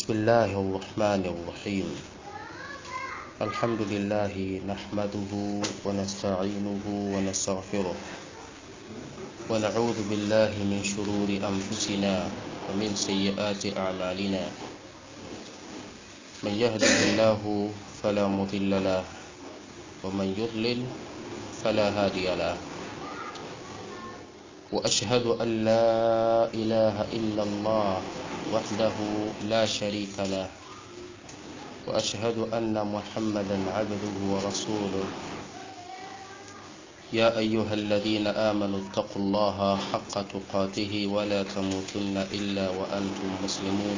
بسم الله الرحمن الرحيم الحمد لله نحمده ونستعينه ونستغفره ونعوذ بالله من شرور أنفسنا ومن سيئات أعمالنا من يهده الله فلا مضل له ومن يضلل فلا هادي له وأشهد أن لا إله إلا الله وحده لا شريك له وأشهد أن محمدا عبده ورسوله يا أيها الذين آمنوا اتقوا الله حق تقاته ولا تموتن إلا وأنتم مسلمون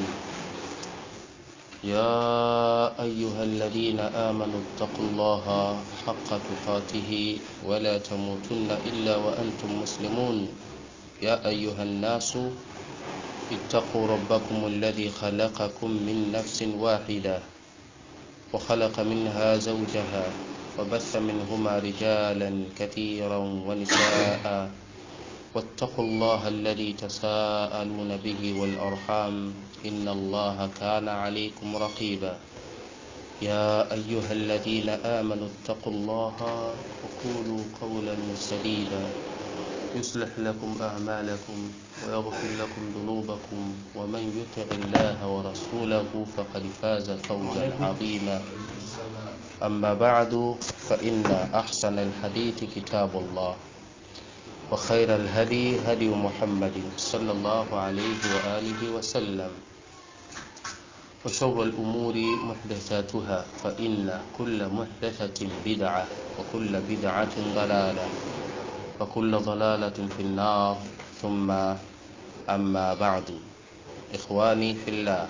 يا أيها الذين آمنوا اتقوا الله حق تقاته ولا تموتن إلا وأنتم مسلمون يا أيها الناس اتقوا ربكم الذي خلقكم من نفس واحدة وخلق منها زوجها وبث منهما رجالا كثيرا ونساء واتقوا الله الذي تساءلون به والأرحام إن الله كان عليكم رقيبا يا أيها الذين آمنوا اتقوا الله وقولوا قولا سديدا يصلح لكم أعمالكم ويغفر لكم ذنوبكم ومن يطع الله ورسوله فقد فاز فوزا عظيما أما بعد فإن أحسن الحديث كتاب الله وخير الهدي هدي محمد صلى الله عليه وآله وسلم وشر الأمور محدثاتها فإن كل محدثة بدعة وكل بدعة ضلالة وكل ضلالة في النار ثم أما بعد إخواني في الله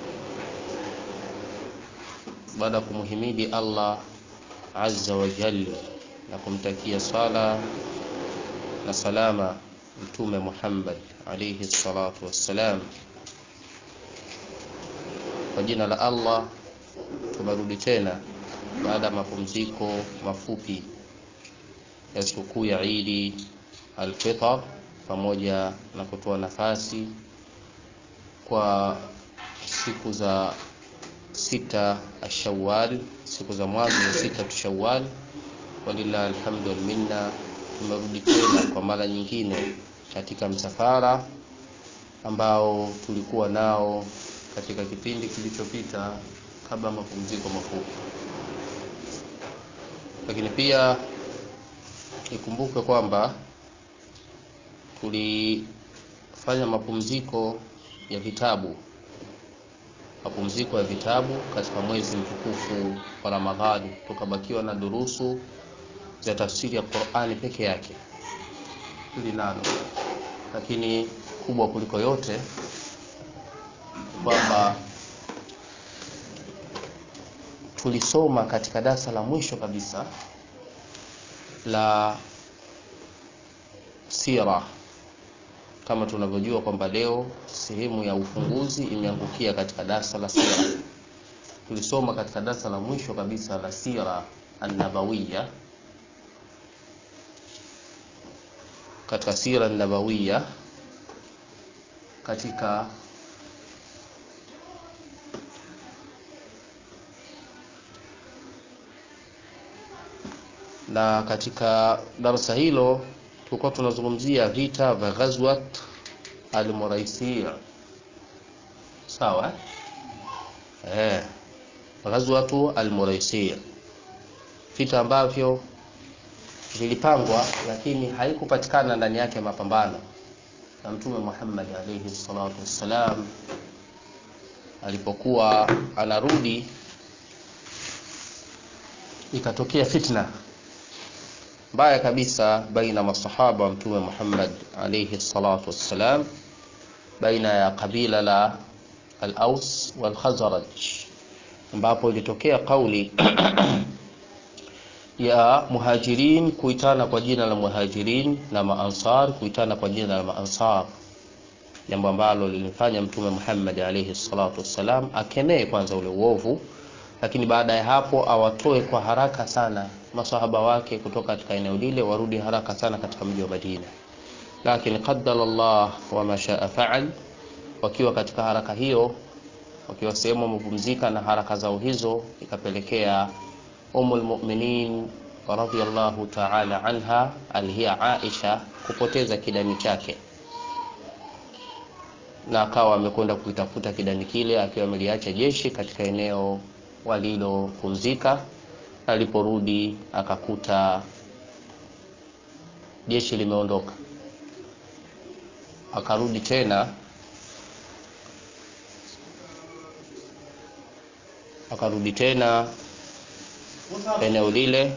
baada ya kumhimidi Allah azza wa jalla na kumtakia sala na salama mtume Muhammad alayhi salatu wassalam, kwa jina la Allah tumerudi tena baada ya mapumziko mafupi ya sikukuu ya Idi al-Fitr pamoja na kutoa nafasi kwa siku za sita Shawwal, siku za mwanzo za sita Shawwal. Walillahi alhamdu wal minna, tumerudi tena kwa mara nyingine katika msafara ambao tulikuwa nao katika kipindi kilichopita kabla mapumziko mafupi, lakini pia ikumbuke kwamba tulifanya mapumziko ya vitabu mapumziko ya vitabu katika mwezi mtukufu wa Ramadhani, tukabakiwa na durusu za tafsiri ya Qur'ani peke yake hili nalo, lakini kubwa kuliko yote kwamba tulisoma katika darasa la mwisho kabisa la sira kama tunavyojua kwamba leo sehemu ya ufunguzi imeangukia katika darasa la sira. Tulisoma katika darasa la mwisho kabisa la sira an-nabawiyya, katika sira an-nabawiyya katika na katika darasa hilo tulikuwa tunazungumzia vita vya Ghazwat al-Muraisiyya. Sawa eh, Ghazwatu al-Muraisiyya, vita ambavyo vilipangwa lakini haikupatikana ndani yake mapambano, na Mtume Muhammad alayhi salatu wassalam alipokuwa anarudi ikatokea fitna mbaya kabisa baina masahaba wa mtume Muhammad alayhi salatu wassalam, baina ya kabila la al-Aus wal Khazraj, ambapo ilitokea kauli ya muhajirin kuitana kwa jina la muhajirin na maansar kuitana kwa jina la maansar, jambo ambalo lilimfanya mtume Muhammad alayhi salatu wassalam akemee kwanza ule uovu lakini baada ya hapo awatoe kwa haraka sana masahaba wake kutoka katika eneo lile, warudi haraka sana katika mji wa Madina. Lakini qaddara Allah wa ma shaa faal, wakiwa katika haraka hiyo wakiwa sehemu wamepumzika na haraka zao hizo, ikapelekea Ummul Mu'minin radhiyallahu ta'ala anha alihiya Aisha kupoteza kidani chake, na akawa amekwenda kukitafuta kidani kile akiwa ameliacha jeshi katika eneo walilopumzika. Aliporudi akakuta jeshi limeondoka, akarudi tena akarudi tena eneo lile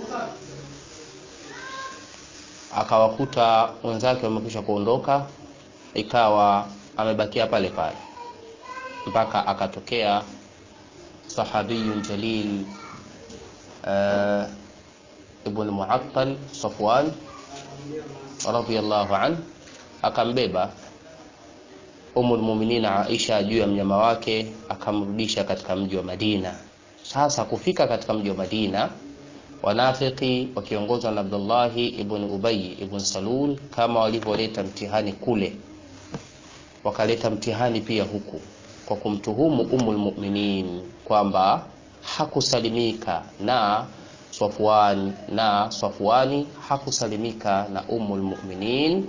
akawakuta wenzake wamekwisha kuondoka, ikawa amebakia pale pale mpaka akatokea sahabiyun jalil uh, Ibn Muattal Safwan radhiyallahu an akambeba Ummul Mu'minin Aisha juu ya mnyama wake akamrudisha katika mji wa Madina. Sasa kufika katika mji wa Madina, wanafiki wakiongozwa na Abdullahi ibn Ubay ibn Salul, kama walivyoleta mtihani kule, wakaleta mtihani pia huku kwa kumtuhumu Ummul Mu'minin kwamba hakusalimika na Safwan na Safwani hakusalimika na Ummul Mu'minin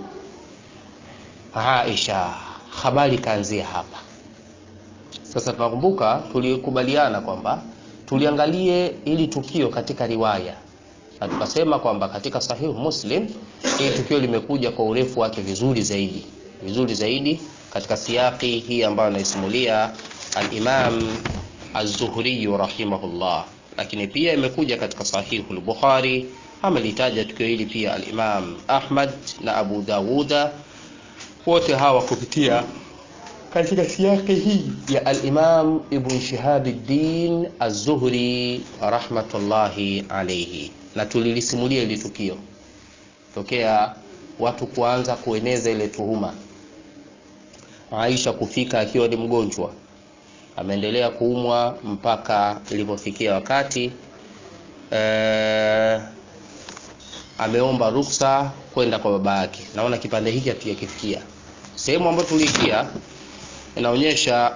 Aisha. Habari kaanzia hapa. Sasa tunakumbuka tulikubaliana kwamba tuliangalie ili tukio katika riwaya na tukasema kwamba katika Sahihu Muslim hili tukio limekuja kwa urefu wake vizuri zaidi, vizuri zaidi katika siyaki hii ambayo anaisimulia al-Imam Az-Zuhri rahimahullah, lakini pia imekuja katika Sahihu al-Bukhari. Amelitaja tukio hili pia al-Imam Ahmad na Abu Dawuda wote hawa kupitia katika siyaki hii ya al-Imam Ibn Shihabuddin Az-Zuhri rahmatullahi alayhi, na tulilisimulia ile tukio tokea watu kuanza kueneza ile tuhuma, Aisha kufika akiwa ni mgonjwa, ameendelea kuumwa mpaka ilipofikia wakati ee, ameomba ruksa kwenda kwa baba yake. Naona kipande hiki hatujakifikia. Sehemu ambayo tuliikia inaonyesha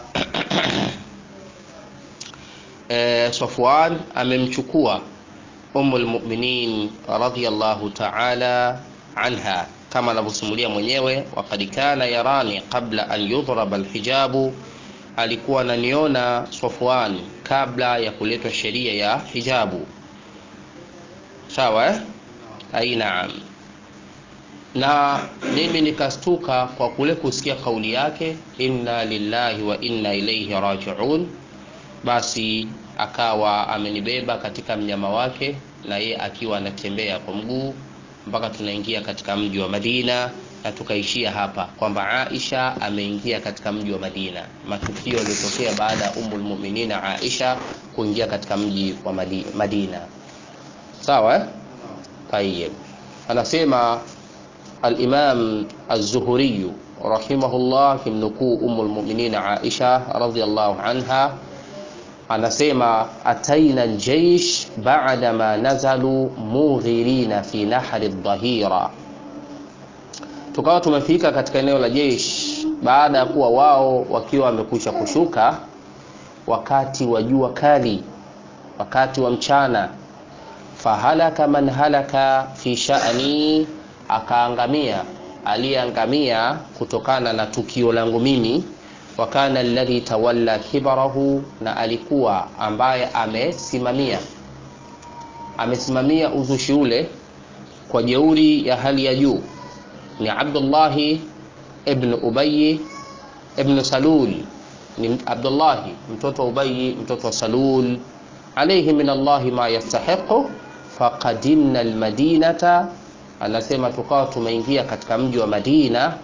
e, Safwan amemchukua Ummul Mu'minin radhiyallahu ta'ala anha kama anavyosimulia mwenyewe, waqad kana yarani qabla an yudhraba alhijabu, alikuwa ananiona Safwan kabla ya kuletwa sheria ya hijabu. Sawa eh? Ai, naam. Na mimi nikastuka kwa kule kusikia kauli yake inna lillahi wa inna ilaihi rajiun. Basi akawa amenibeba katika mnyama wake, na ye akiwa anatembea kwa mguu mpaka tunaingia katika mji wa Madina, na tukaishia hapa kwamba Aisha ameingia katika mji wa Madina, matukio yaliyotokea baada ya Ummul Mu'minin Aisha kuingia katika mji wa Madina. Sawa eh? Tayyib. Anasema al-Imam Az-Zuhri rahimahullah kimnukuu Ummul Mu'minin Aisha radhiyallahu anha anasema ataina al-jaysh ba'da ma nazalu mughirina fi nahri ad-dhahira, tukawa tumefika katika eneo la jeshi baada ya kuwa wao wakiwa wamekwisha kushuka wakati wa jua kali, wakati wa mchana fahalaka man halaka fi sha'ni, akaangamia aliyeangamia kutokana na tukio langu mimi. Wa kana alladhi tawalla kibarahu, na alikuwa ambaye amesimamia amesimamia uzushi ule kwa jeuri ya hali ya juu ni Abdullahi ibn Ubayy ibn Salul, ni Abdullahi mtoto wa Ubayy mtoto wa Salul alayhi min Allahi ma yastahiqu faqadimna almadinata, anasema tukawa tumeingia katika mji wa Madina.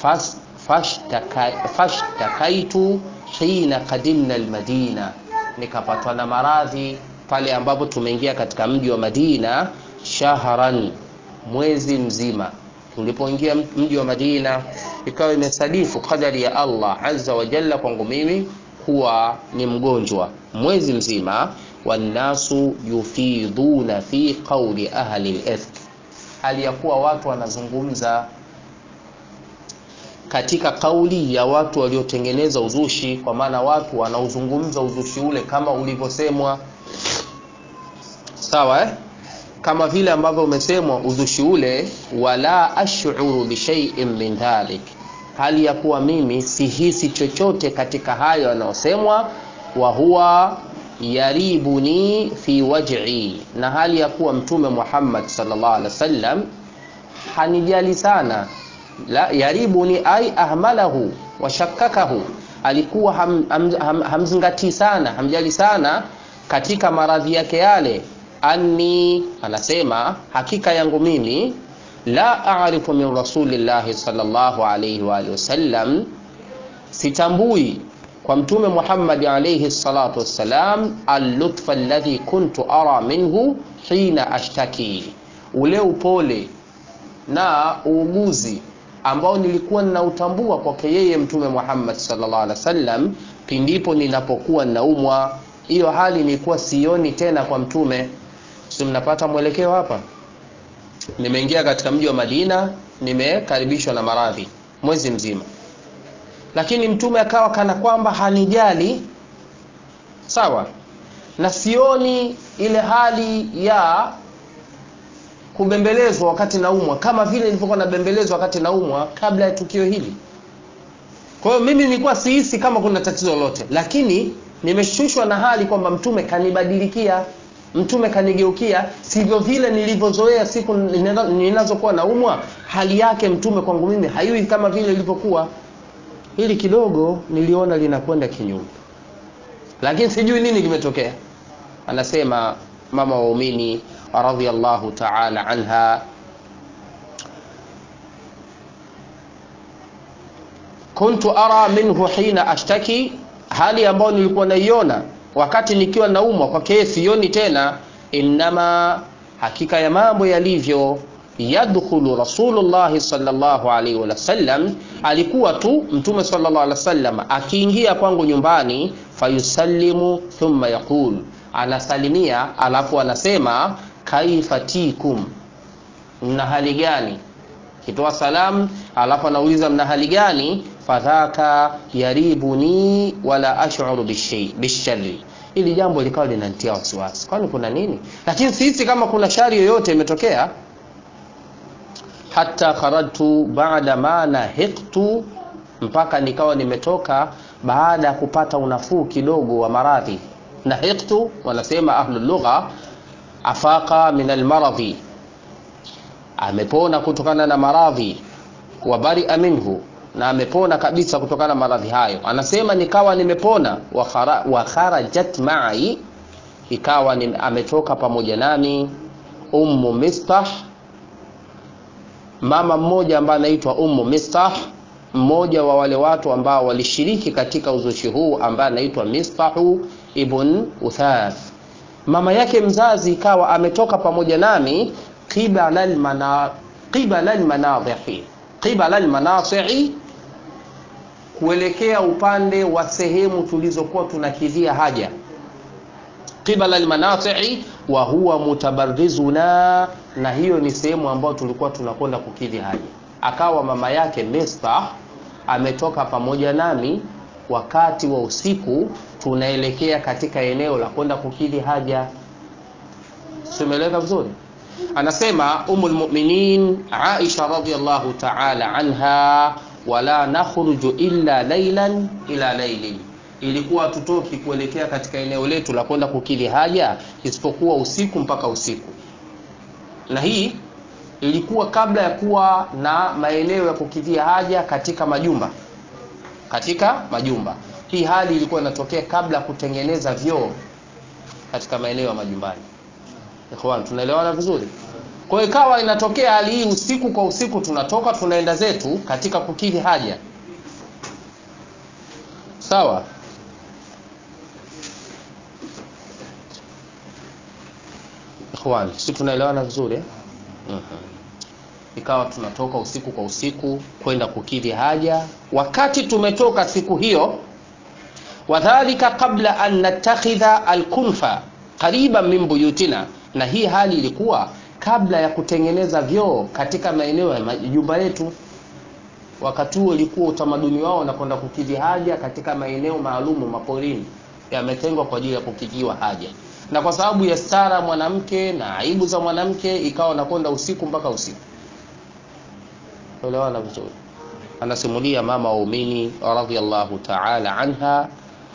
Fashtakaitu hina qadimna almadina, nikapatwa na maradhi pale ambapo tumeingia katika mji wa Madina. Shahran, mwezi mzima. Tulipoingia mji wa Madina, ikawa imesadifu kadari ya Allah azza wa jalla kwangu mimi kuwa ni mgonjwa mwezi mzima wannasu yufiduna fi qawli ahli al-ifk, hali ya kuwa watu wanazungumza katika kauli ya watu waliotengeneza uzushi kwa maana watu wanaozungumza uzushi ule kama ulivyosemwa sawa eh? kama vile ambavyo umesemwa uzushi ule wala ashuru bishaiin min dhalik hali ya kuwa mimi sihisi chochote katika hayo yanayosemwa wa huwa yaribuni fi waj'i na hali ya kuwa mtume Muhammad sallallahu alaihi wasallam hanijali sana la yaribuni ai ahmalahu wa shakkakahu alikuwa ham, ham, ham, hamzingatii sana hamjali sana katika maradhi yake yale anni anasema hakika yangu mimi la a'rifu min rasulillahi sallallahu alayhi wa alihi wasallam sitambui kwa mtume Muhammad alayhi salatu wassalam al-lutfa alladhi kuntu ara minhu hina ashtaki ule upole na uuguzi ambao nilikuwa ninautambua kwake yeye mtume Muhammad sallallahu alaihi wasallam pindipo ninapokuwa ninaumwa hiyo hali nilikuwa sioni tena kwa mtume si mnapata mwelekeo hapa nimeingia katika mji wa Madina nimekaribishwa na maradhi mwezi mzima lakini mtume akawa kana kwamba hanijali sawa na sioni ile hali ya kubembelezwa wakati naumwa kama vile nilivyokuwa nabembelezwa wakati naumwa kabla ya tukio hili kwa hiyo mimi nilikuwa sihisi kama kuna tatizo lolote lakini nimeshushwa na hali kwamba mtume kanibadilikia mtume kanigeukia sivyo vile nilivyozoea siku ninazokuwa naumwa hali yake mtume kwangu mimi hayui kama vile ilivyokuwa hili kidogo niliona linakwenda kinyume lakini sijui nini kimetokea anasema mama waumini radhiallahu ta'ala anha kuntu ara minhu hina ashtaki hali ambayo nilikuwa naiona wakati nikiwa naumwa kwake sioni tena innama hakika ya mambo yalivyo yadkhulu rasulullah sallallahu alaihi wasallam alikuwa tu mtume sallallahu alaihi wasallam akiingia kwangu nyumbani fayusallimu thumma yaqul anasalimia alafu anasema kaifa tikum mna hali gani kitoa salamu alafu anauliza mna hali gani fadhaka yaribuni wala ashuru bishari ili jambo likawa linanitia wasiwasi kwani kuna nini lakini sisi kama kuna shari yoyote imetokea hata kharajtu baada ma nahiqtu mpaka nikawa nimetoka baada ya kupata unafuu kidogo wa maradhi nahiqtu wanasema ahlu lugha afaqa min almaradhi amepona kutokana na maradhi wa baria minhu na amepona kabisa kutokana na maradhi hayo anasema nikawa nimepona wa kharajat ma'i ikawa ni, ametoka pamoja nami ummu mistah mama mmoja ambaye anaitwa ummu mistah mmoja wa wale watu ambao walishiriki katika uzushi huu ambaye anaitwa mistahu ibn uthath mama yake mzazi ikawa ametoka pamoja nami qibala almana qibala almanadhihi qibala almanasi'i kuelekea upande wa sehemu tulizokuwa tunakidhia haja qibala almanasi'i wa huwa mutabarrizuna na hiyo ni sehemu ambayo tulikuwa tunakwenda kukidhi haja akawa mama yake Mistah ametoka pamoja nami wakati wa usiku tunaelekea katika eneo la kwenda kukidhi haja simeleka vizuri anasema umul mu'minin Aisha radhiyallahu ta'ala anha wala nakhruju illa laylan ila laylin ilikuwa tutoki kuelekea katika eneo letu la kwenda kukidhi haja isipokuwa usiku mpaka usiku na hii ilikuwa kabla ya kuwa na maeneo ya kukidhia haja katika majumba katika majumba hii hali ilikuwa inatokea kabla ya kutengeneza vyoo katika maeneo ya majumbani ikhwan tunaelewana vizuri kwa hiyo ikawa inatokea hali hii usiku kwa usiku tunatoka tunaenda zetu katika kukidhi haja sawa ikhwan si tunaelewana vizuri eh? mm-hmm. ikawa tunatoka usiku kwa usiku kwenda kukidhi haja wakati tumetoka siku hiyo wadhalika qabla an natakhidha alkunfa qariban min buyutina na hii hali ilikuwa kabla ya kutengeneza vyoo katika maeneo ya majumba yetu wakati huo ilikuwa utamaduni wao na kwenda kukidhi haja katika maeneo maalumu maporini yametengwa kwa ajili ya kukidhiwa haja na kwa sababu ya stara mwanamke na aibu za mwanamke ikawa nakwenda usiku mpaka usiku elewana vizuri anasimulia mama waumini radhiallahu taala anha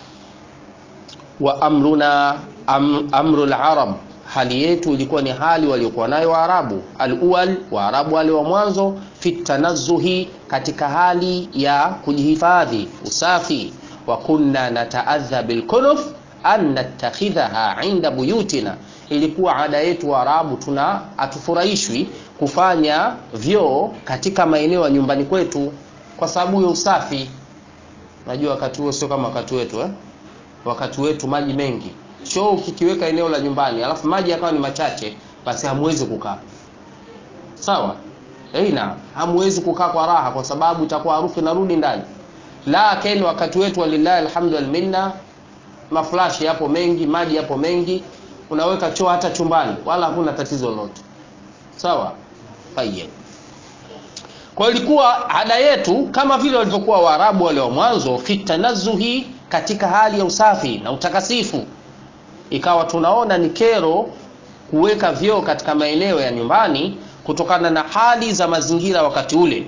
wa amruna am, amru larab hali yetu ilikuwa ni hali waliokuwa nayo waarabu alual waarabu wale wa mwanzo fi tanazuhi katika hali ya kujihifadhi usafi wa kunna nataadha bilkunuf an nattakhidhaha inda buyutina ilikuwa ada yetu waarabu tuna hatufurahishwi kufanya vyoo katika maeneo ya nyumbani kwetu kwa sababu ya usafi najua wakati huo sio kama wakati wetu eh? wakati wetu maji mengi choo ukikiweka eneo la nyumbani alafu maji yakawa ni machache basi hamwezi kukaa sawa eina hamwezi kukaa kwa raha kwa sababu itakuwa harufu inarudi ndani lakini wakati wetu walillahi alhamdu walminna maflashi yapo mengi maji yapo mengi unaweka choo hata chumbani wala hakuna tatizo lolote sawa tayeb kwa ilikuwa ada yetu kama vile walivyokuwa waarabu wale wa mwanzo fitanazuhi katika hali ya usafi na utakasifu ikawa tunaona ni kero kuweka vyoo katika maeneo ya nyumbani kutokana na hali za mazingira wakati ule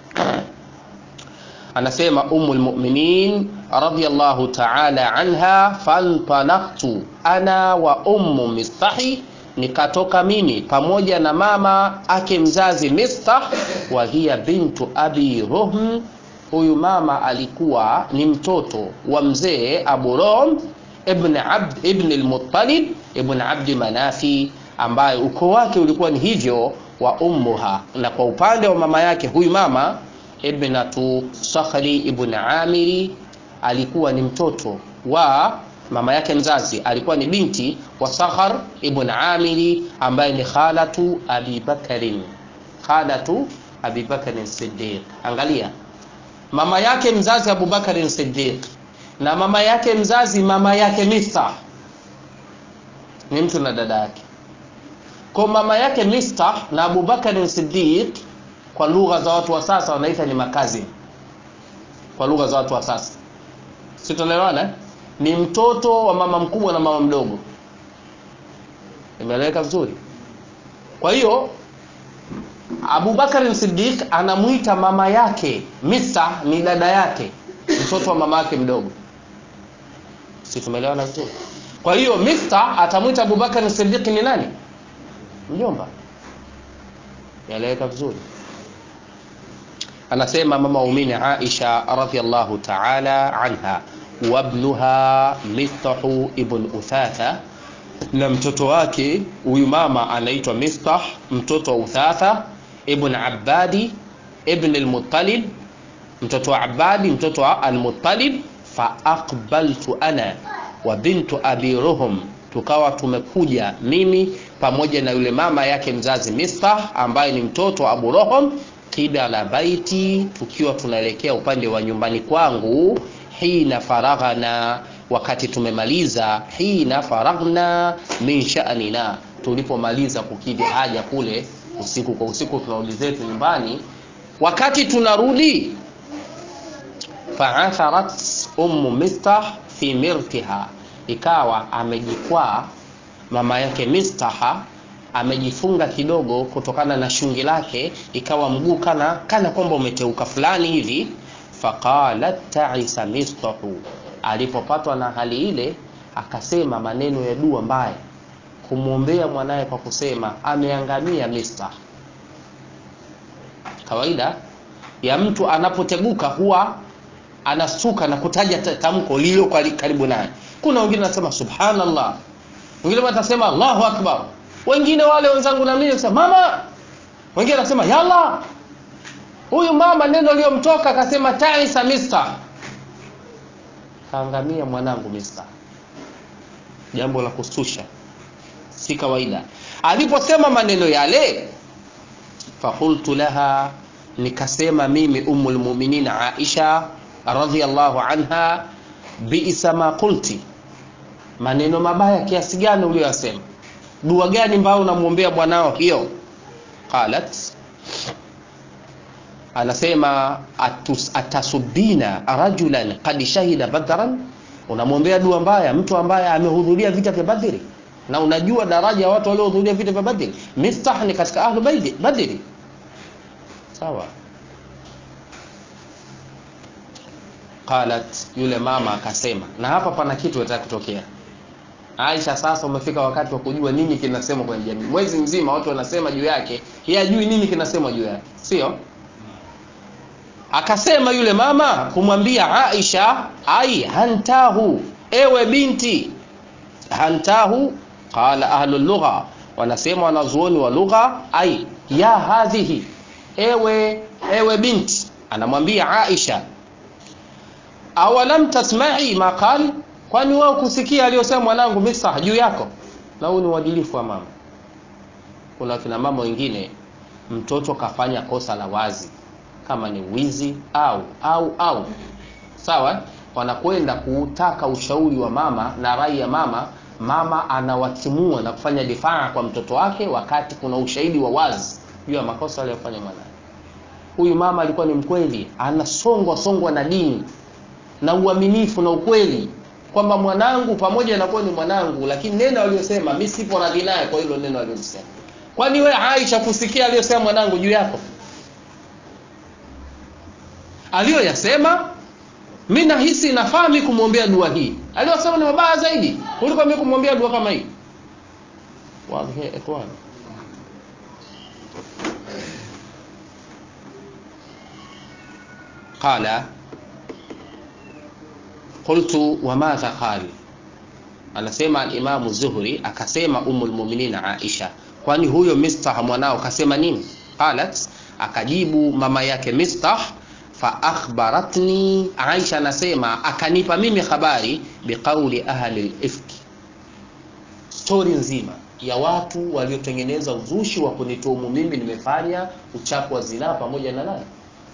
anasema umu lmuminin radiallahu taala anha fantalaktu ana wa ummu mistahi nikatoka mimi pamoja na mama ake mzazi mistah wa hiya bintu abi ruhm huyu mama alikuwa ni mtoto wa mzee abu rom ibn abd ibn al-muttalib ibn abdi manafi ambaye ukoo wake ulikuwa ni hivyo wa ummuha na kwa upande wa mama yake huyu mama ibnatu sakhri ibn amiri alikuwa ni mtoto wa mama yake mzazi alikuwa ni binti wa sakhar ibn amiri ambaye ni khalatu abi bakarin khalatu abi bakarin siddiq angalia mama yake mzazi abubakarin siddiq na mama yake mzazi mama yake mistah ni mtu na dada yake kwa mama yake mistah na abubakarin siddiq kwa lugha za watu wa sasa wanaita ni makazi kwa lugha za watu wa sasa si tunaelewana ni mtoto wa mama mkubwa na mama mdogo imeeleweka vizuri kwa hiyo abubakar sidiq anamwita mama yake mista ni dada yake mtoto wa mama yake mdogo si tumeelewana vizuri kwa hiyo mista atamwita abubakar sidiq ni nani mjomba yaeleweka vizuri anasema mama umini aisha radiallahu taala anha wabnuha mistahu ibn uthatha na mtoto wake huyu mama anaitwa mistah mtoto wa uthatha ibn abadi ibn almuttalib mtoto wa abadi mtoto wa almuttalib faaqbaltu ana wa bintu abi ruhum tukawa tumekuja mimi pamoja na yule mama yake mzazi mistah ambaye ni mtoto wa abu rohom qibala baiti tukiwa tunaelekea upande wa nyumbani kwangu hina faraghana wakati tumemaliza hina faraghna min sha'nina tulipomaliza kukidhi haja kule usiku kwa usiku tunarudi zetu nyumbani wakati tunarudi faatharat ummu mistah fi mirtiha ikawa amejikwaa mama yake mistaha amejifunga kidogo kutokana na shungi lake ikawa mguu kana kana kwamba umeteuka fulani hivi faqalat ta'isa mistahu alipopatwa na hali ile akasema maneno ya dua mbaya kumwombea mwanaye kwa kusema ameangamia mistah kawaida ya mtu anapoteguka huwa anasuka na kutaja tamko lililo karibu naye kuna wengine wanasema subhanallah wengine watasema allahu akbar wengine wale wenzangu na mimi nasema mama wengine wanasema yalla huyu mama neno liyomtoka akasema taisa mista kaangamia mwanangu mista jambo la kustusha si kawaida aliposema maneno yale fakultu laha nikasema mimi umu lmuminin aisha radhiallahu anha biisa ma qulti maneno mabaya kiasi gani uliyoyasema dua gani ambayo unamwombea bwanao hiyo qalat anasema atus, atasubina rajulan qad shahida badran unamwombea dua mbaya mtu ambaye amehudhuria vita vya badri na unajua daraja ya watu waliohudhuria vita vya badri mistah ni katika ahlu baidi- badri sawa qalat yule mama akasema na hapa pana kitu nataka kutokea Aisha sasa umefika wakati wa kujua nini kinasemwa kwenye jamii mwezi mzima watu wanasema juu yake yeye ajui nini kinasemwa juu yake sio akasema yule mama kumwambia Aisha ai hantahu ewe binti hantahu qala ahlu lugha wanasema wanazuoni wa lugha ai ya hadhihi ewe ewe binti anamwambia Aisha awalam tasma'i ma qal kwani wewe kusikia aliyosema mwanangu Misa juu yako na huu ni uadilifu wa mama kuna kina mama wengine mtoto kafanya kosa la wazi kama ni wizi au au au sawa wanakwenda kutaka ushauri wa mama na rai ya mama mama anawatimua na kufanya difaa kwa mtoto wake wakati kuna ushahidi wa wazi juu ya makosa aliyofanya mwanae huyu mama alikuwa ni mkweli anasongwa songwa na dini na uaminifu na ukweli kwamba mwanangu pamoja na kuwa ni mwanangu lakini neno aliyosema mi sipo radhi naye kwa hilo neno aliyosema kwani we Aisha kusikia aliyosema mwanangu juu yako aliyoyasema mi nahisi nafaa mi kumwombea dua hii aliyosema ni mabaya zaidi kuliko mi kumwombea dua kama hii wazi ya ikhwan qala qultu wamadha qali anasema alimamu zuhri akasema umu lmuminina aisha kwani huyo mistah mwanao kasema nini qalat akajibu mama yake mistah fa akhbaratni aisha anasema akanipa mimi habari biqauli ahli lifki stori nzima ya watu waliotengeneza uzushi wa kunituhumu mimi nimefanya uchafu wa zinaa pamoja na nani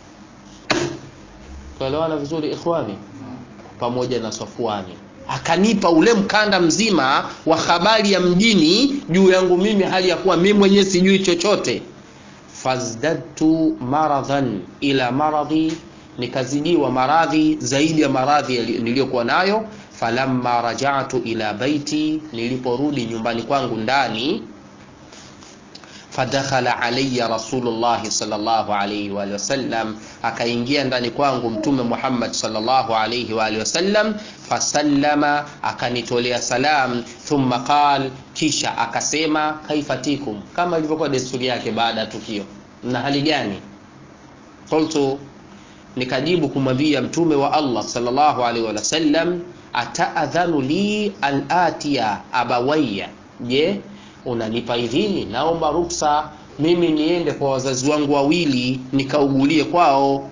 tuelewana vizuri ikhwani pamoja na Safwani akanipa ule mkanda mzima wa habari ya mjini juu yangu mimi hali ya kuwa mimi mwenyewe sijui chochote fazdadtu maradhan ila maradhi nikazidiwa maradhi zaidi ya maradhi yali- niliyokuwa nayo falamma rajatu ila baiti niliporudi nyumbani kwangu ndani fadakhala alayya rasulullahi sallallahu alayhi wa alihi wasallam akaingia ndani kwangu mtume Muhammad sallallahu alayhi wa alihi wasallam fasallama akanitolea salam thumma qal kisha akasema kaifatikum kama ilivyokuwa desturi yake baada ya tukio na hali gani qultu nikajibu kumwambia mtume wa Allah sallallahu alaihi wa sallam ataadhanu li an atiya abawayya je unanipa idhini naomba ruksa mimi niende kwa wazazi wangu wawili nikaugulie kwao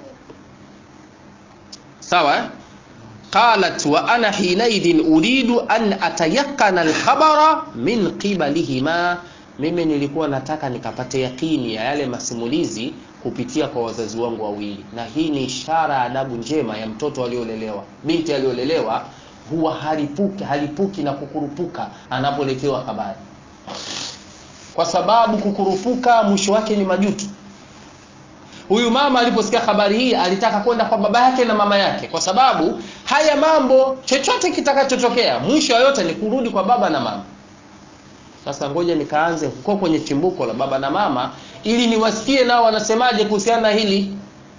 sawa eh? qalat wa ana hinaidhin uridu an atayakana alkhabara min qibalihima mimi nilikuwa nataka nikapate yakini ya yale masimulizi kupitia kwa wazazi wangu wawili na hii ni ishara ya adabu njema ya mtoto aliolelewa binti aliolelewa huwa halipuki, halipuki na kukurupuka anapoletewa habari kwa sababu kukurupuka mwisho wake ni majuto huyu mama aliposikia habari hii alitaka kwenda kwa baba yake na mama yake kwa sababu haya mambo chochote kitakachotokea mwisho wa yote ni kurudi kwa baba na mama sasa ngoja nikaanze huko kwenye chimbuko la baba na mama ili niwasikie nao wanasemaje kuhusiana na hili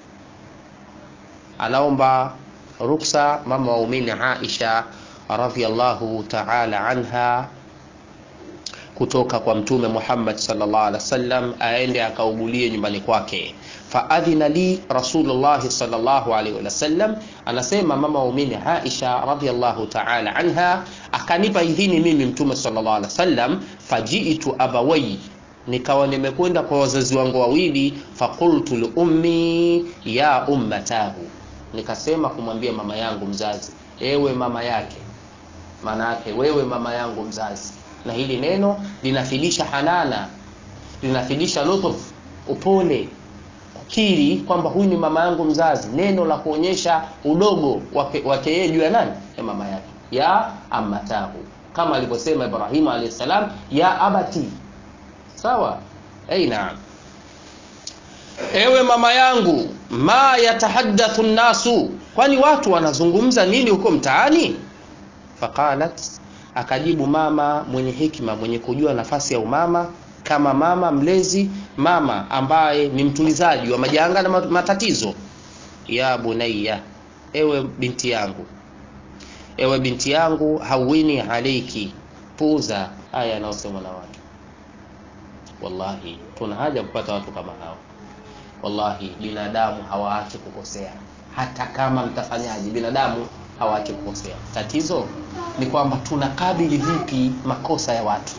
anaomba ruksa mama waumini Aisha radhiallahu ta'ala anha kutoka kwa mtume Muhammad sallallahu alaihi wasallam aende akaugulie nyumbani kwake faadhina li rasulullah sallallahu alaihi wasallam anasema mama waumini Aisha radhiallahu ta'ala anha akanipa idhini mimi mtume sallallahu alaihi wasallam fajiitu abawai nikawa nimekwenda kwa wazazi wangu wawili faqultu li ummi ya ummatahu nikasema kumwambia mama yangu mzazi ewe mama yake maana yake wewe mama yangu mzazi na hili neno linafidisha hanana linafidisha lutuf upole kukiri kwamba huyu ni mama yangu mzazi neno la kuonyesha udogo wake wake yeye juu ya nani ya mama yake ya ammatahu kama alivyosema Ibrahim alayhi salam ya abati sawa hey, naam ewe mama yangu ma yatahaddathu nnasu kwani watu wanazungumza nini huko mtaani faqalat akajibu mama mwenye hikma mwenye kujua nafasi ya umama kama mama mlezi mama ambaye ni mtulizaji wa majanga na matatizo ya bunayya ewe binti yangu ewe binti yangu hawini alaiki puuza haya yanayosemwa na watu wallahi tuna haja kupata watu kama hao wallahi binadamu hawaachi kukosea hata kama mtafanyaji binadamu hawaachi kukosea tatizo ni kwamba tunakabili vipi makosa ya watu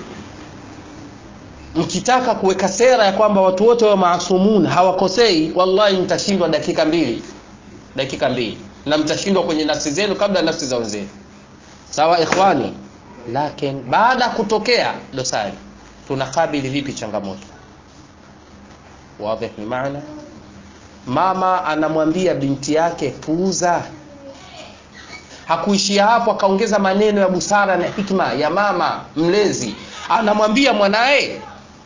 mkitaka kuweka sera ya kwamba watu wote wa maasumun hawakosei wallahi mtashindwa dakika mbili dakika mbili na mtashindwa kwenye nafsi zenu kabla nafsi za wenzenu sawa ikhwani lakin baada ya kutokea dosari tunakabili vipi changamoto wadhi ni maana mama anamwambia binti yake puuza hakuishia hapo akaongeza maneno ya busara na hikma ya mama mlezi anamwambia mwanaye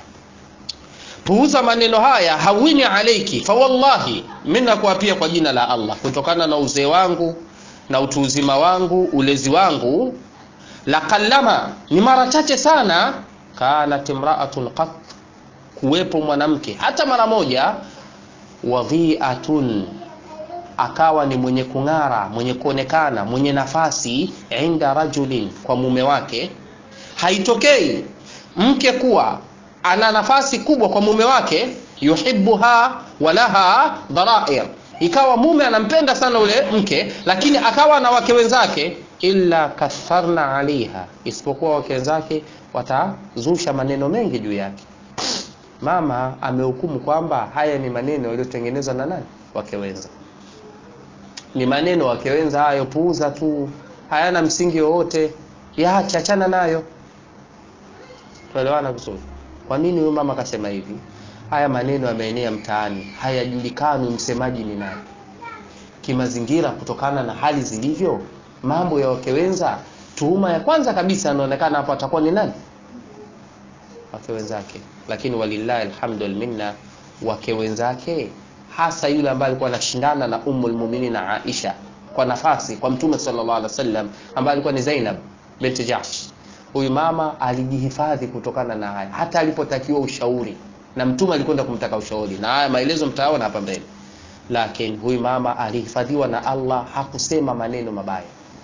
puuza maneno haya hawini alaiki fawallahi mi nakuapia kwa jina la allah kutokana na uzee wangu na utu uzima wangu ulezi wangu laqallama ni mara chache sana kanat imraatun qat kuwepo mwanamke hata mara moja wadhiatun akawa ni mwenye kung'ara mwenye kuonekana mwenye nafasi inda rajulin kwa mume wake haitokei mke kuwa ana nafasi kubwa kwa mume wake yuhibuha walaha dharair ikawa mume anampenda sana ule mke lakini akawa na wake wenzake illa katharna alaiha isipokuwa wake wenzake watazusha maneno mengi juu yake mama amehukumu kwamba haya ni maneno yaliyotengenezwa na nani wake wenza ni maneno wake wenza hayo puuza tu hayana msingi wowote yaache achana nayo tuelewana vizuri kwa nini huyu mama akasema hivi haya maneno yameenea mtaani hayajulikani msemaji ni nani kimazingira kutokana na hali zilivyo mambo ya wake wenza tuhuma ya kwanza kabisa anaonekana hapo atakuwa ni nani wake wenzake lakini walillahi alhamdu minna wake wenzake hasa yule ambaye alikuwa anashindana na ummul mu'minin Aisha kwa nafasi kwa mtume sallallahu alaihi wasallam ambaye alikuwa ni Zainab binti Jahsh huyu mama alijihifadhi kutokana na haya hata alipotakiwa ushauri na mtume alikwenda kumtaka ushauri na haya maelezo mtaona hapa mbele lakini huyu mama alihifadhiwa na Allah hakusema maneno mabaya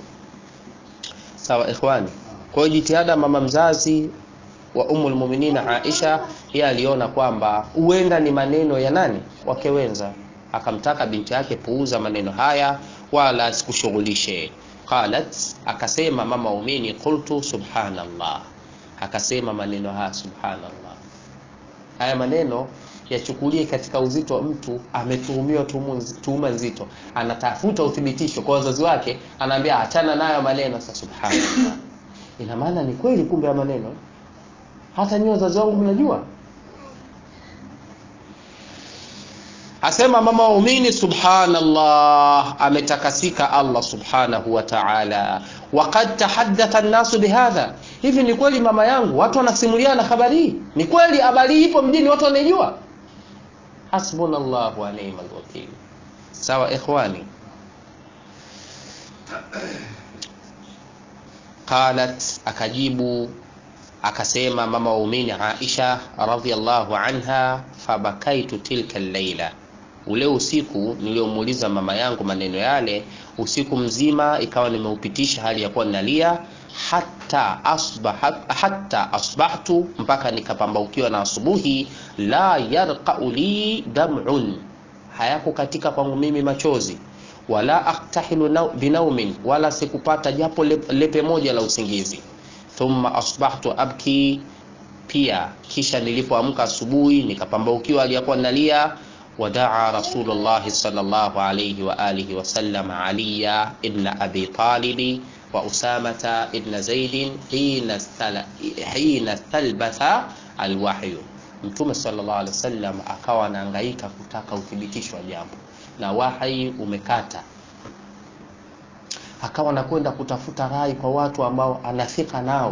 sawa ikhwani kwa hiyo jitihada mama mzazi wa umul muminina Aisha yeye aliona kwamba huenda ni maneno ya nani wake wenza akamtaka binti yake puuza maneno haya wala asikushughulishe qalat akasema mama umini qultu subhanallah akasema maneno haya subhanallah haya maneno yachukulie katika uzito wa mtu ametuhumiwa tuhuma nzito anatafuta uthibitisho kwa wazazi wake anaambia achana nayo maneno sasa subhanallah ina maana ni kweli kumbe ya maneno hata nyinyi wazazi wangu mnajua asema mama waumini subhanallah ametakasika allah subhanahu wa ta'ala waqad tahaddatha an-nasu bihadha hivi ni kweli mama yangu watu wanasimuliana habari hii ni kweli habari hii ipo mjini watu wanaijua hasbunallahu wa ni'mal wakeel sawa ikhwani qalat akajibu akasema mama waumini Aisha radhiallahu anha fabakaitu tilka laila ule usiku niliomuuliza mama yangu maneno yale usiku mzima ikawa nimeupitisha hali ya kuwa ninalia hata asbaha, hata asbahtu mpaka nikapambaukiwa na asubuhi la yarqau li dam'un hayako katika kwangu mimi machozi wala aktahilu binaumin wala sikupata japo lepe moja la usingizi thumma asbahtu abki pia kisha nilipoamka asubuhi nikapambaukiwa aliyakuwa nalia wadaa rasulullahi sallallahu alayhi wa alihi wasallam aliya ibn abi talibi wa usamata ibn zaidin hina, hina thalbatha alwahyu mtume sallallahu alaihi wasallam akawa anahangaika kutaka uthibitisho wa jambo na wahi umekata akawa anakwenda kutafuta rai kwa watu ambao anafika nao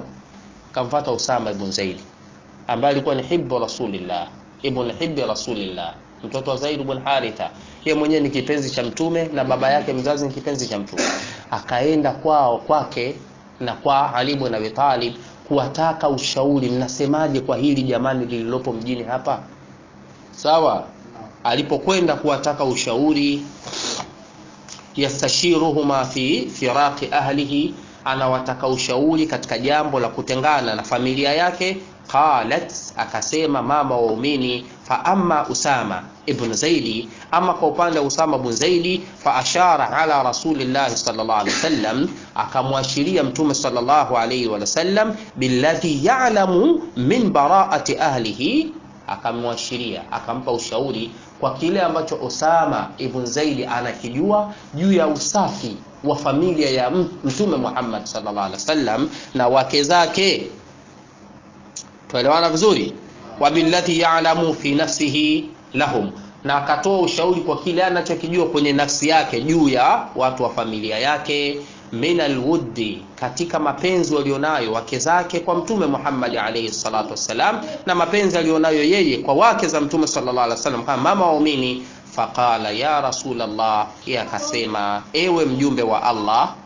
kamfata Usama ibn Zaid ambaye alikuwa ni hibbu rasulillah ibn hibbi rasulillah mtoto wa Zaid ibn Haritha yeye mwenyewe ni kipenzi cha mtume na baba yake mzazi ni kipenzi cha mtume akaenda kwao kwake na kwa Ali ibn Abi Talib kuwataka ushauri mnasemaje kwa hili jamani lililopo mjini hapa sawa alipokwenda kuwataka ushauri yastashiruhuma fi firaqi ahlihi anawataka ushauri katika jambo la kutengana na familia yake qalat akasema mama waumini fa amma usama ibn zaidi ama kwa upande wa usama ibn zaidi fa ashara ala rasulillahi sallallahu alaihi wasallam akamwashiria mtume sallallahu alaihi wasallam billadhi ya'lamu min bara'ati ahlihi akamwashiria akampa ushauri kwa kile ambacho Osama ibn Zaidi anakijua juu ya usafi wa familia ya mtume Muhammad sallallahu alaihi wasallam na wake zake tuelewana vizuri wa billati ya'lamu fi nafsihi lahum na akatoa ushauri kwa kile anachokijua kwenye nafsi yake juu ya watu wa familia yake min alwuddi katika mapenzi walionayo wake zake kwa mtume Muhammad alayhi salatu wassalam na mapenzi alionayo yeye kwa wake za mtume sallallahu alaihi wasallam kama mama waumini faqala ya rasulallah yeye akasema ewe mjumbe wa Allah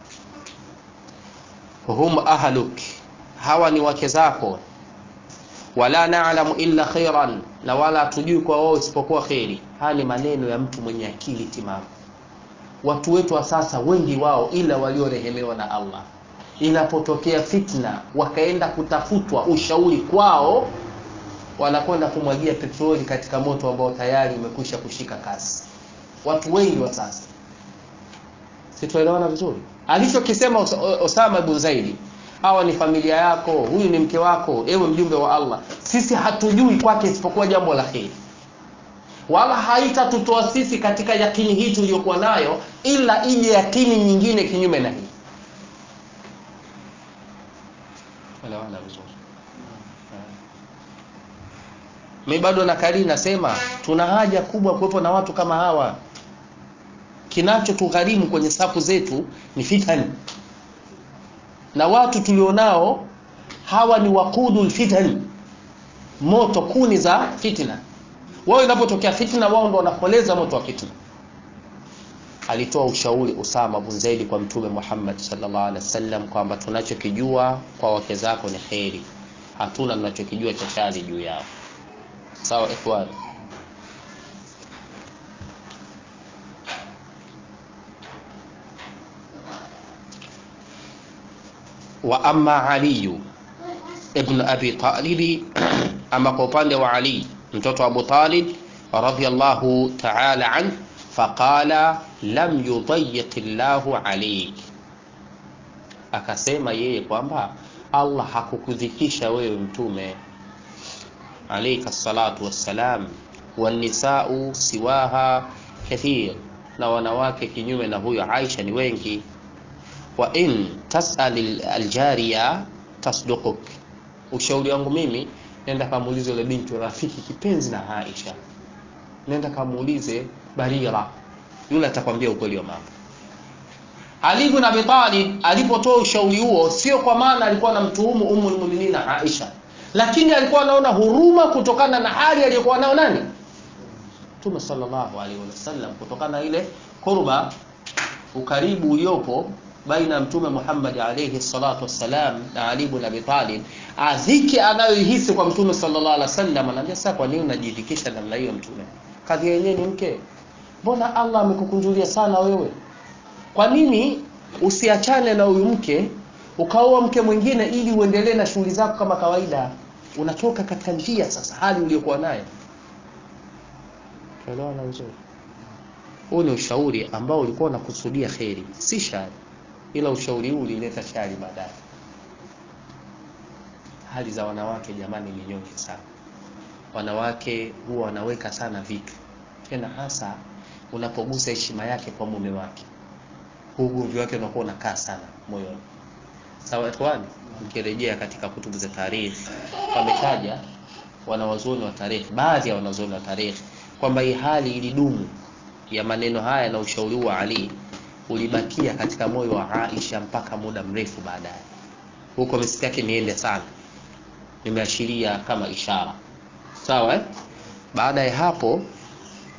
hum ahluk hawa ni wake zako wala na'lamu illa khairan na wala hatujui kwa wao isipokuwa kheri haya ni maneno ya mtu mwenye akili timamu watu wetu wa sasa wengi wao ila waliorehemewa na Allah inapotokea fitna wakaenda kutafutwa ushauri kwao wanakwenda kumwagia petroli katika moto ambao tayari umekwisha kushika kasi watu wengi wa sasa situelewana vizuri alichokisema Osama ibn Zaidi hawa ni familia yako huyu ni mke wako ewe mjumbe wa Allah sisi hatujui kwake isipokuwa jambo la kheri wala haitatutoa sisi katika yakini hii tuliyokuwa nayo ila ije yakini nyingine kinyume na hii elewana vizuri mi bado nakali nasema tuna haja kubwa kuwepo na watu kama hawa kinachotugharimu kwenye safu zetu ni fitani na watu tulionao hawa ni wakudul fitani moto kuni za fitna wao inapotokea fitna wao ndo wanapoleza moto wa fitna alitoa ushauri Usama bin Zaid kwa mtume Muhammad sallallahu alaihi wasallam kwamba tunachokijua kwa wake zako ni kheri hatuna tunachokijua cha shari juu yao sawa ikhwan wa amma Ali ibn Abi Talib ama kwa upande wa Ali mtoto wa Abu Talib radhiyallahu ta'ala an faqala lam yudayyiq Allahu alayk akasema yeye kwamba Allah hakukudhikisha wewe mtume alayka salatu wassalam wanisau siwaha kathir na wanawake kinyume na huyo Aisha ni wengi wa in tasal aljariya tasduquk ushauri wangu mimi nenda kamuulize yule binti rafiki kipenzi na Aisha nenda kamuulize Barira yule atakwambia ukweli wa mambo Ali ibn Abi Talib alipotoa ushauri huo sio kwa maana alikuwa anamtuhumu Ummul Mu'minin Aisha lakini alikuwa anaona huruma kutokana na hali aliyokuwa nayo nani Mtume sallallahu alaihi wasallam kutokana na ile kurba ukaribu uliopo baina ya Mtume Muhammad alayhi salatu wassalam na Ali ibn Abi Talib adhiki anayoihisi kwa Mtume sallallahu alaihi wasallam anaambia sasa kwa nini unajidhikisha namna hiyo Mtume kadhi yenyewe ni mke mbona Allah amekukunjulia sana wewe kwa nini usiachane na huyu mke ukaoa mke mwingine ili uendelee na shughuli zako kama kawaida unatoka katika njia sasa hali uliyokuwa nayo tuelewana vizuri huu ni ushauri ambao ulikuwa unakusudia kheri si shari ila ushauri huu ulileta shari baadaye hali za wanawake jamani ni nyonge sana wanawake huwa wanaweka sana vitu tena hasa unapogusa heshima yake kwa mume wake ugomvi wake unakuwa unakaa sana moyoni sawa ikhwani mkirejea katika kutubu za tarikhi wametaja wanawazuoni wa tarikhi baadhi ya wanazuoni wa tarikhi kwamba hii hali ilidumu ya maneno haya na ushauri wa Ali ulibakia katika moyo wa Aisha mpaka muda mrefu baadaye huko misiki yake niende sana nimeashiria kama ishara sawa eh? baada ya hapo